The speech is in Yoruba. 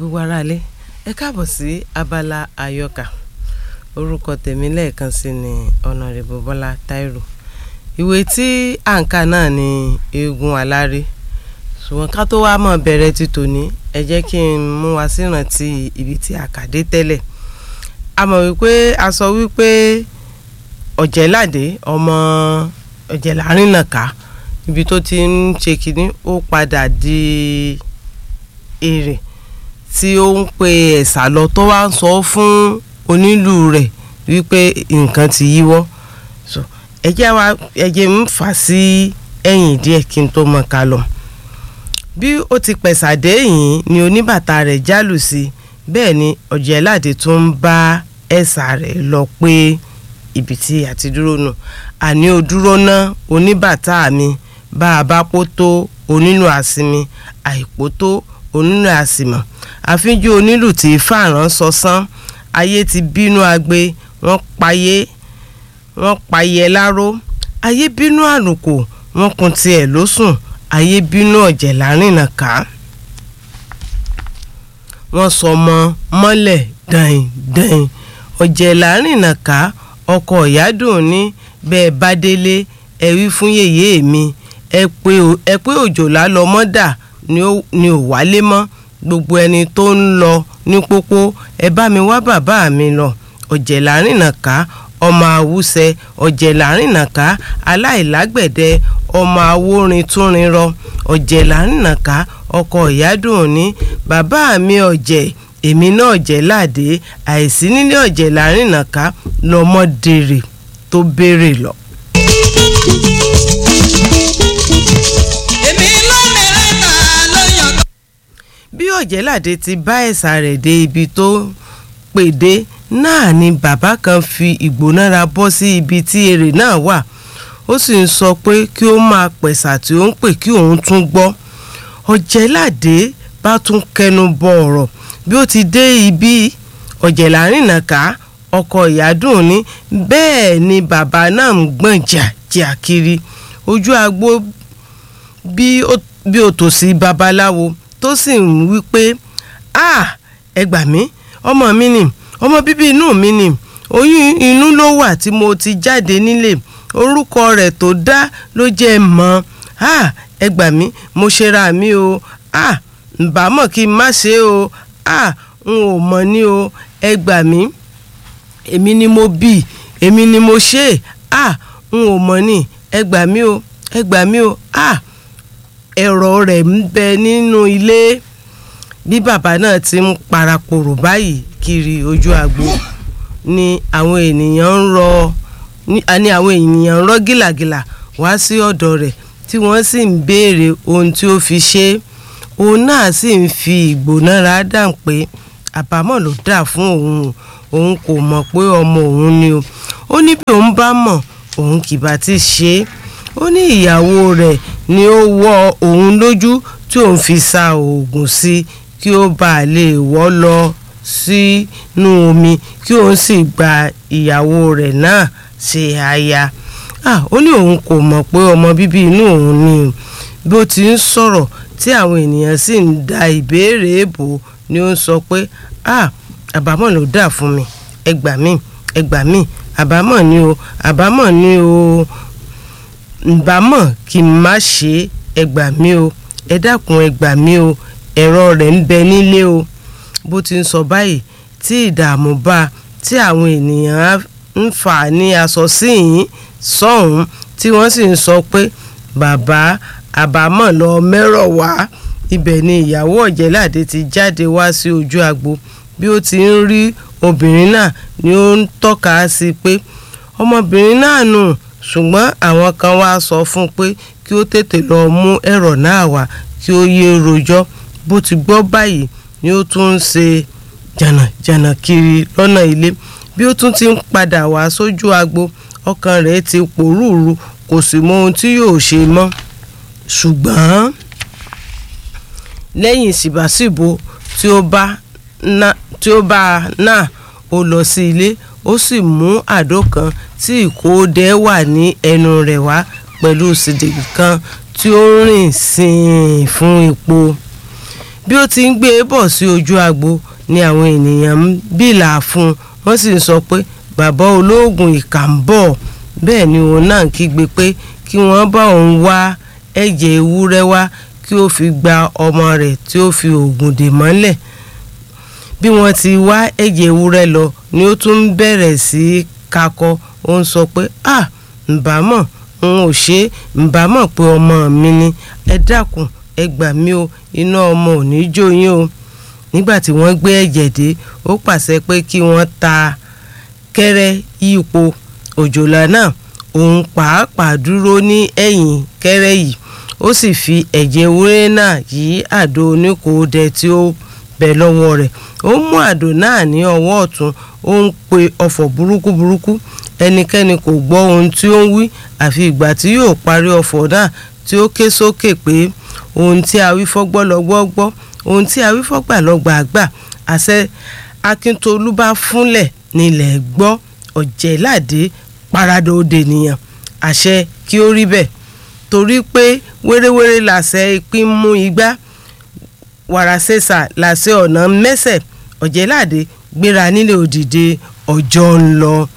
gbogbo aráalé ẹ káàbọ̀ sí abala àyọkà orúkọ tèmi lẹ́ẹ̀kan sí ni ọ̀nàrẹ́bù bọ́lá táírò ìwé tí à ń kà náà ni eégún aláré ṣùgbọ́n ká tó wá mọ̀ bẹ̀rẹ̀ ti tòní ẹ jẹ́ kí n mú wa sírántí ibi tí a kà dé tẹ́lẹ̀ a mọ̀ wípé a sọ wípé ọ̀jẹ̀ládé ọmọ ọ̀jẹ̀lárìnàká ibi tó ti ń ṣe kínní ó padà di èrè tí ó ń pe ẹ̀sà lọ tó wá ń sọ fún onílù rẹ̀ wípé nǹkan ti yíwọ́ so ẹjẹ́ wa ẹjẹ́ ń fà sí ẹ̀yìn díẹ̀ kí n tó mọ̀ ká lọ bí ó ti pẹ̀sàdé yìí ni oníbàtà rẹ̀ jálù sí bẹ́ẹ̀ ni ọ̀jẹ̀ládé tó ń bá ẹ̀sà rẹ̀ lọ pé ibi tí a ti dúró nù àní o dúró ná oníbàtà mi bá a bá pò tó onílù àsinmi àìpò tó onílù àsìmọ̀ àfíjú onílù tí fàrán sọsán ayé ti bínú agbe wọ́n payé wọ́n payé láró ayé bínú àlùkò wọ́n kun tiẹ̀ ló sùn ayé bínú ọ̀jẹ̀ lárìnà ká wọ́n sọ ọmọ mọ́lẹ̀ dẹ̀yìn dẹ̀yìn ọ̀jẹ̀ lárìnà ká ọkọ̀ ìyádùn ní bẹ́ẹ̀ bá délé ẹ wí fún yèyé mi ẹ pé òjòlá lọmọdà ni ò wálé mọ́ gbogbo ẹni tó ń lọ ní pópó ẹ bá mi wá bàbá mi lọ ọ̀jẹ̀ lárìnà ká ọmọ àwùsẹ ọ̀jẹ̀ lárìnà ká aláìlágbẹ̀dẹ ọmọ awórin túnrin rọ ọ̀jẹ̀ lárìnà ká ọkọ ìyádùn ní bàbá mi ọ̀jẹ̀ èmi náà ọ̀jẹ̀ láàdé àìsí nílé ọ̀jẹ̀ lárìnà ká lọ́mọdèrè tó béèrè lọ. bí ọ̀jẹ̀ládé ti bá ẹ̀sà rẹ̀ dé ibi tó pèdé náà ni bàbá kan fi ìgbónára bọ́ sí ibi tí èrè náà wà ó sì ń sọ pé kí ó máa pẹ̀sà tí ó ń pè kí òun tún gbọ́ ọ̀jẹ̀ládé bá tún kẹnu bọ ọ̀rọ̀ bí ó ti dé ibi ọ̀jẹ̀lárìnàká ọkọ ìyádùn ní bẹ́ẹ̀ ni bàbá náà ń gbọ̀n jàjà kiri ojú agbo bí ó tòsí babaláwo tó sì ń wí pé ah ẹ gbà mí ọmọ mi ni ọmọ bíbí inú mi ni oyún inú ló wà tí mo ti jáde nílé orúkọ rẹ̀ tó dá ló jẹ́ mọ́ ah ẹ gbà mí mo ṣera mi o ah ǹbá mọ̀ kí n má ṣe o ah n ò mọ̀ ní o ẹ gbà mí èmi ni mo bí èmi ni mo ṣe ah n ò mọ̀ ní ẹ gbà mí o ẹ gbà mí o ah ẹ̀rọ rẹ̀ ń bẹ nínú ilé bí bàbá náà ti ń parapòrò báyìí kiri ojú agbo ni àwọn ènìyàn ń rọ ni àwọn ènìyàn ń rọ gìlàgìlà wá sí ọ̀dọ̀ rẹ̀ tí wọ́n sì ń béèrè ohun tí ó fi ṣe é òun náà sì ń fi ìgbónára dàn pé àbámọ̀ ló dà fún òun òun kò mọ̀ pé ọmọ òun ni o ó ní bí òun bá mọ̀ òun kì bá ti ṣe é ó ní ìyàwó rẹ̀ ni ó wọ́ òun lójú tí òun fi sa oògùn sí kí ó bàa lè wọ́ lọ sínú omi kí òun sì gba ìyàwó rẹ̀ náà ṣe aya ó ní òun kò mọ̀ pé ọmọ bíbí inú òun ni bí ó ti ń sọ̀rọ̀ tí àwọn ènìyàn sì ń da ìbéèrè bò ni ó ń sọ pé àbámọ̀ ló dà fún mi ẹ gbà mí ẹ gbà mí àbámọ̀ ni o àbámọ̀ ni o ǹbámọ̀ kí n má ṣe ẹ gbà mí o ẹ dákun ẹ gbà mí o ẹ̀rọ rẹ̀ ń bẹ nílé o bó ti ń sọ báyìí tí ìdààmú bá tí àwọn ènìyàn ń fà ní aṣọ síyìn sọ́hún tí wọ́n sì ń sọ pé bàbá àbámọ̀ lọ mẹ́rọ̀ wá ibẹ̀ ni ìyàwó ọ̀jẹ̀ládé ti jáde wá sí ojú agbo bí ó ti ń rí obìnrin náà ni ó ń tọ́ka sí pé ọmọbìnrin náà nù ṣùgbọ́n àwọn kan wá sọ fún un pé kí ó tètè lọ mú ẹ̀rọ náà wá kí ó yé rojọ́ bó ti gbọ́ báyìí ni ó tún ń ṣe jànàjànà kiri lọ́nà ilé bí ó tún ti ń padà wá sójú agbo ọkàn rẹ̀ ti pòrúurú kò sì mọ ohun tí yóò ṣe mọ́ ṣùgbọ́n lẹ́yìn síbàsíbo tí ó bá náà ó lọ sí ilé ó sì mú àdó kan tí ìkóòdẹ wà ní ẹnu rẹ̀ wá pẹ̀lú sídìkì kan tí ó rìn sìn fún epo bí ó ti ń gbé e bọ̀ sí ojú agbo ni àwọn ènìyàn ń bìlà fún un wọ́n sì ń sọ pé bàbá olóògùn ìkà ń bọ̀ bẹ́ẹ̀ ni òun náà kígbe pé kí wọ́n bá òun wá ẹ̀jẹ̀ ewúrẹ́ wá kí ó fi gba ọmọ rẹ̀ tí ó fi oògùn dè mọ́lẹ̀ bí wọ́n ti wá ẹ̀jẹ̀ ewúrẹ́ lọ ni ó tún bẹ̀rẹ̀ sí í kakọ ó ń sọ pé ah ǹbámọ̀ n ò ṣe é ǹbámọ̀ pé ọmọ mi ni ẹ dákun ẹ gbà mí o iná ọmọ ò ní jó yín o nígbà tí wọ́n gbé ẹ̀jẹ̀ dé ó pàṣẹ pé kí wọ́n ta kẹ́rẹ́ yípo òjòlá náà òun pàápàá dúró ní ẹ̀yìn kẹ́rẹ́ yìí ó sì fi ẹ̀jẹ̀ ewúrẹ́ náà yí àdó oníkòódẹ tí ó bẹ lọ́wọ́ rẹ̀ ó mú àdó náà ní ọwọ́ ọ̀tún ó ń pe ọfọ̀ burúkú burúkú ẹnikẹ́ni kò gbọ́ ohun tí ó ń wí àfi ìgbà tí yóò parí ọfọ̀ náà tí ó ké sókè pé ohun tí a wí fọ́gbọ́ lọ́gbọ́ gbọ́ ohun tí a wí fọ́gbà lọ́gbà gbà àṣẹ akíntolú bá fúnlẹ̀ nílẹ̀ gbọ́ ọ̀jẹ̀ládé paradà òde nìyàn àṣẹ kí ó rí bẹ́ẹ̀ torí pé wéréwéré làṣẹ ìpín mú igbá wàràṣẹ́sà làṣẹ ọ̀nà mẹ́sẹ̀ ọ̀jẹ̀ládé gbéra nílé òdìdé ọjọ́ ń lọ.